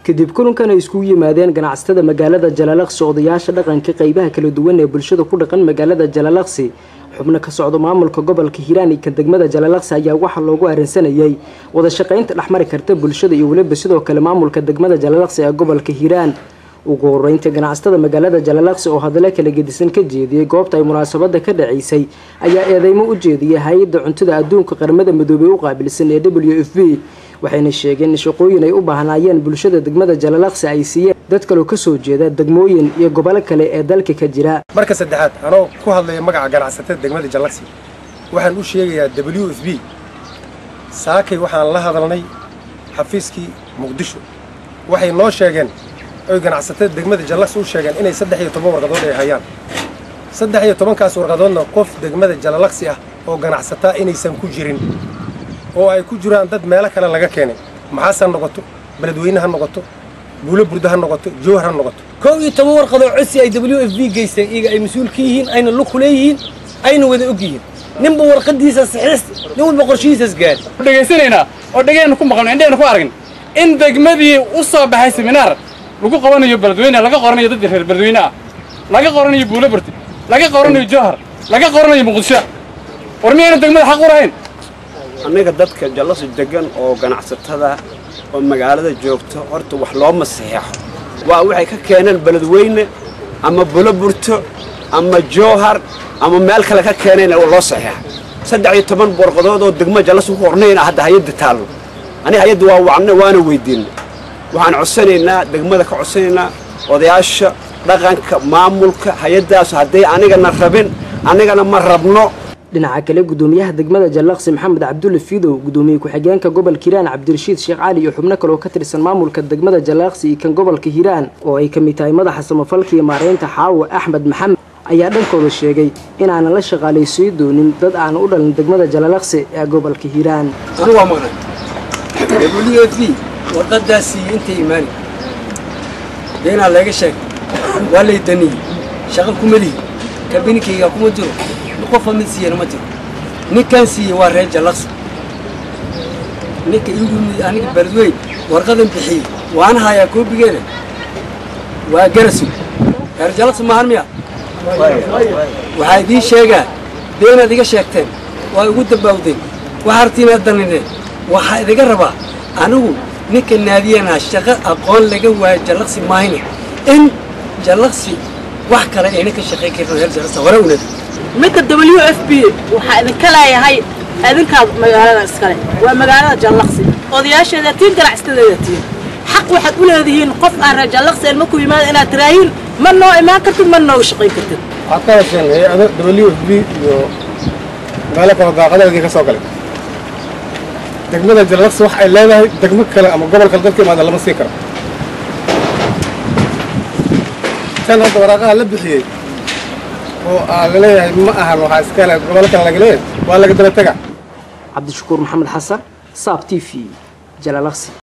kadib kulankan ay iskugu yimaadeen ganacsatada magaalada jalalaqsi odayaasha dhaqanka qeybaha kala duwan ee bulshada ku dhaqan magaalada jalalaqsi xubno ka socdo maamulka gobolka hiiraan iyo kan degmada jalalaqsi ayaa waxaa loogu arrinsanayay wada shaqaynta dhexmari karta bulshada iyo weliba sidoo kale maamulka degmada jalalaqsi ee gobolka hiiraan ugu horeynta ganacsatada magaalada jalalaqsi oo hadallo kala gedisan ka jeediyey goobta ay munaasabada ka dhaceysay ayaa eedeymo u jeediyay hay-adda cuntada adduunka qaramada midoobey u qaabilsan ee w f b waxayna sheegeen in shaqooyin ay u baahnaayeen bulshada degmada jalalaqsi ay siiyeen dad kaloo kasoo jeeda degmooyin iyo gobolo kale ee dalka ka jira marka saddexaad anoo ku hadlaya magaca ganacsatada degmada jalalaqsi waxaan u sheegayaa w f b saakay waxaan la hadalnay xafiiskii muqdisho waxay noo sheegeen oy ganacsatada degmada jalalaqsi u sheegeen inay saddex iyo toban warqadood ay hayaan saddex iyo tobankaas warqadoodna qof degmada jalalaqsi ah oo ganacsataa inaysan ku jirin oo ay ku jiraan dad meelo kale laga keenay maxaas ha noqoto beledweyne ha noqoto buulo burdo ha noqoto jowhar ha noqoto kow iyo toban warqadoo codsi ay w f b geysteen iyaga ay mas-uul ka yihiin ayna lug ku leeyihiin ayna wada og yihiin ninba warqadiisa saxiis nin walba qorshihiisas gaari dhegaysanaynaa oo dhegeenna ku maqalno indhehena ku aragn in degmadii u soo baxay seminaar lagu qabanayo beledweyne laga qoranayo dadka reer beledweyne ah laga qoranayo buulo burti laga qoranayo jowhar laga qoranayo muqdisho war miyayna degmada xaq u lahayn annaga dadka jallasi degan oo ganacsatada oo magaalada joogta horta wax looma saxeexo waa waxay ka keeneen beledweyne ama buloburto ama jowhar ama meel kale ka keeneen loo saxeexa saddex iyo toban warqadood oo degmo jallasi ku qornayna hadda hay-adda taallo aniga hay-adda waa wacna waana weydiinay waxaan codsanaynaa degmada ka codsanaynaa odayaasha dhaqanka maamulka hay-addaas hadday anigana rabin annigana ma rabno dhinaca kale gudoomiyaha degmada jallaqsi maxamed cabdulle fidow gudoomiye ku-xigeenka gobolka hiiraan cabdirashiid sheekh cali iyo xubno kale oo ka tirsan maamulka degmada jallaqsi iyo kan gobolka hiiraan oo ay ka mid tahay madaxa samafalka iyo maareynta xaawo axmed maxamed ayaa dhankooda sheegay inaanan la shaqaalaysiin doonin dad aan u dhalin degmada jalalaqsi ee gobolka hiiraan waa maqnay w f b warqadaasii intay imaani beenaa laga sheegay waa lay daniyey shaqo kuma lihi kabinikayga kuma jiro qofa mid siiyana ma jiro ninkaan siiyey waa reer jallaqsi ninka igu aniga beledweyn warqadan bixiyey waana hayaa koobigeeda waa garasu reer jallaqsi maahan miya waxaa idiin sheegaa beenaad iga sheegteen waa igu dambaawdeen waxaa artiinaad danineen waxaa idiga rabaa anigu ninka naadiyanaa shaqo aqoon laga waayo jallaqsi maahine in jallaqsi wax kale ayna ka shaqayn karin reer jallaqsi hore unadi midka w f b waxaa idinka leeyahay idinkaad magaalada iskale waa magaalada jallaqsi odayaasheeda tiin ganacsadeeda tiin xaq waxaad u leedihiin qof aan reer jallaqsi aan maku yimaada inaad tiraahiin ma noo imaan kartid ma nooga shaqayn kartid waxaad ka hesheen hay-ado w f b iyo meelo kale daaqadadeedii ka soo galay degmada jalalaqsi wax ay leedahay degmo kale ama gobol kale dadka imaada lama sii karo tan hadda waraaqaha la bixiyey oo aa laleeyahay ma ahan waxaa iskale gobolo kale laga leeyahay waa laga daba tega cabdishakuur maxamed xasan saab t v jalalaqsi